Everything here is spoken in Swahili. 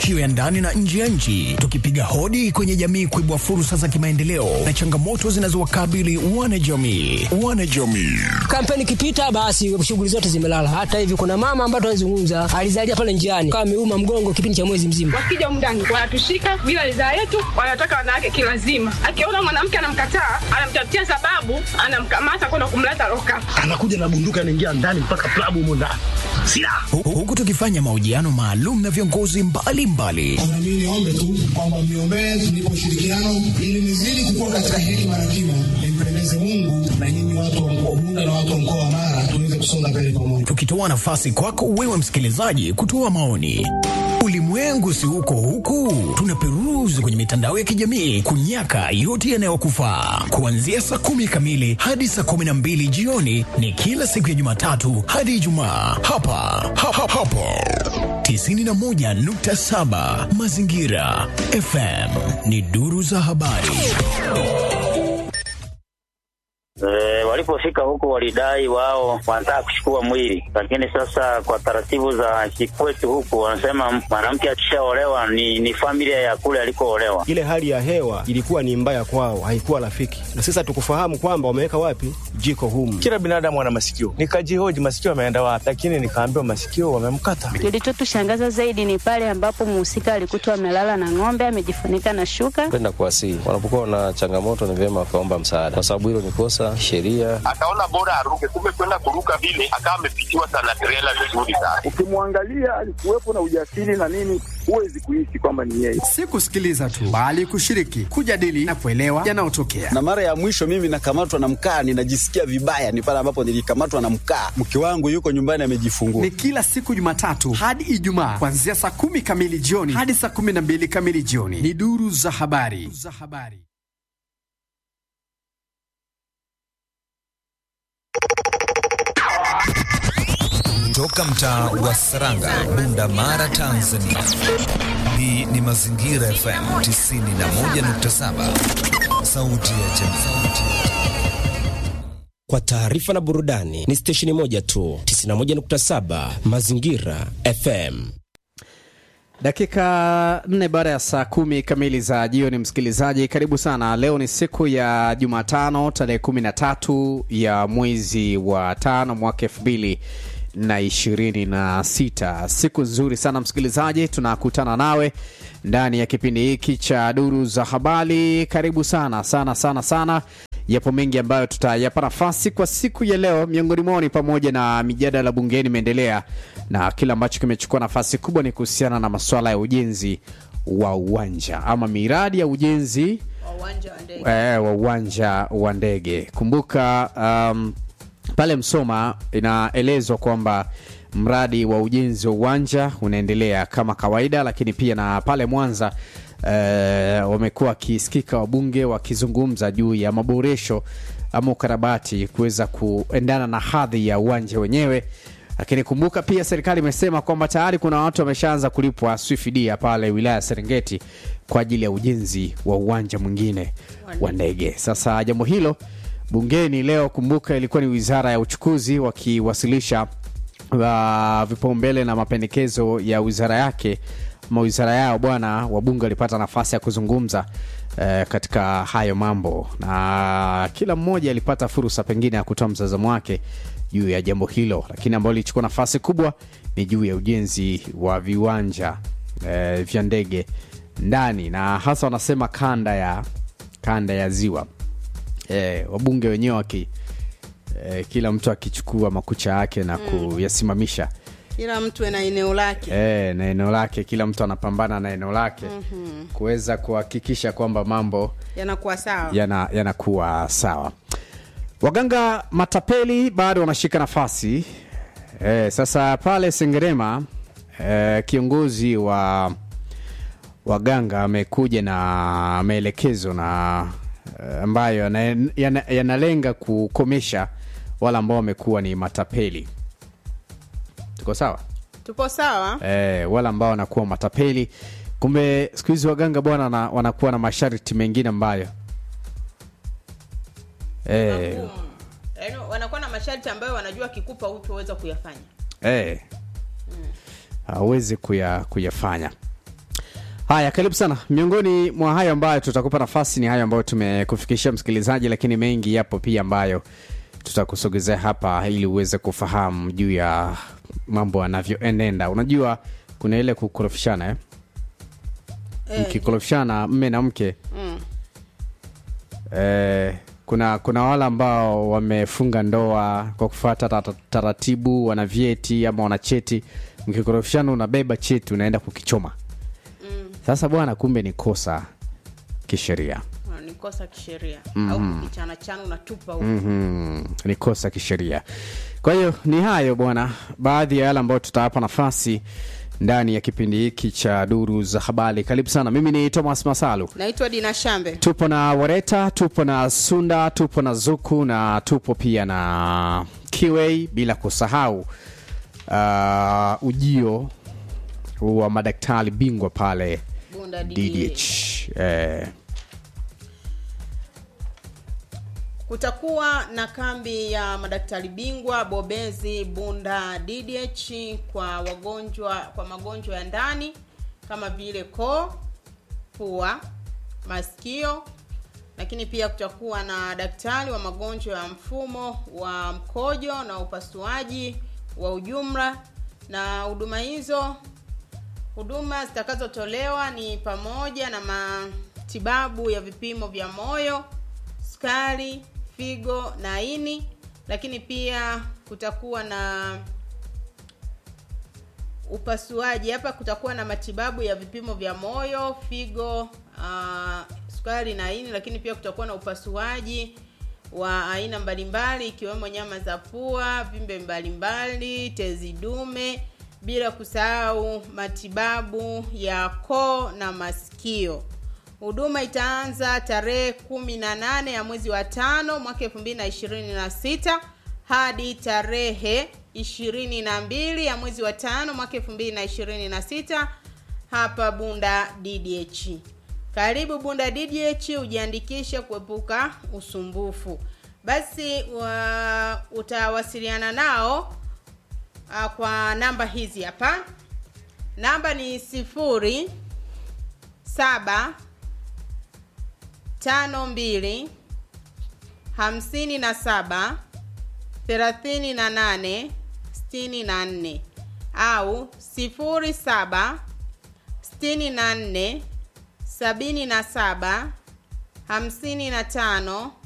matukio ya ndani na nje ya nchi, tukipiga hodi kwenye jamii kuibua fursa za kimaendeleo na changamoto zinazowakabili wanajamii. Wanajamii Kampeni ikipita, basi shughuli zote zimelala. Hata hivi kuna mama ambaye tunazungumza alizalia pale njiani, kama ameuma mgongo kipindi cha mwezi mzima. Wakija humu ndani wanatushika bila ridhaa yetu, wanataka wanawake kilazima. Akiona mwanamke anamkataa, anamtafutia sababu, anamkamata kwenda kumleta loka. anakuja na bunduki anaingia ndani mpaka klabu humo ndani silaha Hu- huku tukifanya mahojiano maalum na viongozi mbalimbali Na mimi niombe tu kwamba mniombee tulipo ushirikiano ili nizidi kukua katika hekima na kima, nimpendeze Mungu na nyinyi watu wa mkoa Bunda na watu wa mkoa wa Mara tuweze kusonga mbele pamoja. tukitoa nafasi kwako wewe msikilizaji kutoa maoni. Ulimwengu si uko huku, tunaperuzi kwenye mitandao ya kijamii kunyaka yote yanayokufaa. Kuanzia saa kumi kamili hadi saa kumi na mbili jioni ni kila siku ya Jumatatu hadi Ijumaa hapa ha, ha, hapo 91.7 Mazingira FM ni duru za habari. E, walipofika huko walidai wao wanataka kuchukua mwili, lakini sasa kwa taratibu za kikwetu huku wanasema mwanamke akishaolewa ni, ni familia ya kule alikoolewa. ile hali ya hewa ilikuwa ni mbaya kwao, haikuwa rafiki, na sasa tukufahamu kwamba wameweka wapi jiko humu. Kila binadamu ana masikio. Nikajihoji masikio ameenda wapi, lakini nikaambiwa masikio wamemkata. Kilichotushangaza zaidi ni pale ambapo mhusika alikutwa amelala na ng'ombe amejifunika na shuka. kwenda kuwasihi. Wanapokuwa na changamoto, ni vyema wakaomba msaada, kwa sababu hilo ni kosa sheria. akaona bora aruke, kumbe kwenda kuruka vile akawa amepitiwa sana trela vizuri sana. Ukimwangalia alikuwepo na ujasiri na nini, huwezi kuishi kwamba ni yeye. si kusikiliza tu bali kushiriki kujadili na kuelewa yanayotokea na mara ya mwisho mimi nakamatwa na mkaa ninajisikia vibaya ni pale ambapo nilikamatwa na mkaa mke wangu yuko nyumbani amejifungua ni kila siku jumatatu hadi ijumaa kuanzia saa kumi kamili jioni hadi saa kumi na mbili kamili jioni ni duru za habari za habari Toka mtaa wa Saranga, Bunda Mara, Tanzania. Hii ni Mazingira FM 91.7, sauti ya jamii. Kwa taarifa na burudani ni stesheni moja tu, 91.7 Mazingira FM. Dakika nne baada ya saa kumi kamili za jioni, msikilizaji, karibu sana. Leo ni siku ya Jumatano tarehe kumi na tatu ya mwezi wa tano mwaka elfu mbili na ishirini na sita. Siku nzuri sana msikilizaji, tunakutana nawe ndani ya kipindi hiki cha duru za habari. Karibu sana sana sana sana. Yapo mengi ambayo tutayapa nafasi kwa siku ya leo, miongoni mwao ni pamoja na mijadala bungeni imeendelea, na kile ambacho kimechukua nafasi kubwa ni kuhusiana na masuala ya ujenzi wa uwanja ama miradi ya ujenzi eh, wa uwanja wa ndege. Kumbuka um, pale Msoma inaelezwa kwamba mradi wa ujenzi wa uwanja unaendelea kama kawaida, lakini pia na pale Mwanza eh, wamekuwa wakisikika wabunge wakizungumza juu ya maboresho ama ukarabati kuweza kuendana na hadhi ya uwanja wenyewe. Lakini kumbuka pia serikali imesema kwamba tayari kuna watu wameshaanza kulipwa swifidia pale wilaya ya Serengeti kwa ajili ya ujenzi wa uwanja mwingine wa ndege. Sasa jambo hilo bungeni leo, kumbuka, ilikuwa ni wizara ya uchukuzi wakiwasilisha uh, vipaumbele na mapendekezo ya wizara yake ama wizara yao bwana, wabunge walipata nafasi ya kuzungumza eh, katika hayo mambo, na kila mmoja alipata fursa pengine ya kutoa mtazamo wake juu ya jambo hilo, lakini ambalo lilichukua nafasi kubwa ni juu ya ujenzi wa viwanja eh, vya ndege ndani na hasa wanasema kanda ya kanda ya ziwa eh, wabunge wenyewe waki eh, kila mtu akichukua makucha yake na Mm. kuyasimamisha kila mtu ana eneo lake eh, na eneo lake kila mtu anapambana na eneo lake Mhm. kuweza kuhakikisha kwamba mambo yanakuwa sawa yana- yanakuwa sawa waganga matapeli bado wanashika nafasi eh, sasa pale sengerema eh, kiongozi wa waganga amekuja na maelekezo na eh, ambayo yana- yana- yanalenga kukomesha wale ambao wamekuwa ni matapeli tuko sawa tupo sawa eh, wale ambao wanakuwa matapeli kumbe siku hizi waganga bwana wana- wanakuwa na masharti mengine ambayo eh, Yaani wanakuwa na masharti ambayo wanajua kikupa hutoweza kuyafanya eh, hawezi kuya, kuyafanya Haya, karibu sana. Miongoni mwa hayo ambayo tutakupa nafasi ni hayo ambayo tumekufikishia msikilizaji, lakini mengi yapo pia ambayo tutakusogezea hapa ili uweze kufahamu juu ya mambo yanavyoenenda. Unajua kuna ile kukorofishana eh? Eh, Mkikorofishana mme na mke mm. eh, kuna kuna wale ambao wamefunga ndoa kwa kufuata tata- taratibu, wana vyeti ama wana cheti. Mkikorofishana unabeba cheti unaenda kukichoma. Sasa bwana, kumbe ni kosa kisheria. Ah, ni kosa kisheria Mhm. au kichana chana unatupa huko Mhm, ni kosa kisheria. Kwa hiyo ni hayo bwana, baadhi ya yale ambayo tutawapa nafasi ndani ya kipindi hiki cha duru za habari. Karibu sana, mimi ni Thomas Masalu. naitwa dina shambe Tupo na Wareta, tupo na Sunda, tupo na Zuku na tupo pia na Kiwei, bila kusahau uh, ujio wa madaktari bingwa pale Bunda DDH. Eh, kutakuwa na kambi ya madaktari bingwa bobezi bunda ddh kwa wagonjwa kwa magonjwa ya ndani kama vile koo pua masikio lakini pia kutakuwa na daktari wa magonjwa ya mfumo wa mkojo na upasuaji wa ujumla na huduma hizo huduma zitakazotolewa ni pamoja na matibabu ya vipimo vya moyo sukari figo na ini lakini pia kutakuwa na upasuaji hapa kutakuwa na matibabu ya vipimo vya moyo figo uh, sukari na ini lakini pia kutakuwa na upasuaji wa aina mbalimbali ikiwemo nyama za pua vimbe mbalimbali tezi dume bila kusahau matibabu ya koo na masikio huduma itaanza tarehe kumi na nane ya mwezi wa tano mwaka elfu mbili na ishirini na sita hadi tarehe ishirini na mbili ya mwezi wa tano mwaka elfu mbili na ishirini na sita hapa bunda ddh karibu bunda ddh ujiandikishe kuepuka usumbufu basi wa, utawasiliana nao uh, kwa namba hizi hapa namba ni sifuri saba tano mbili hamsini na saba thelathini na nane sitini na nne au sifuri saba sitini na nne sabini na saba hamsini na tano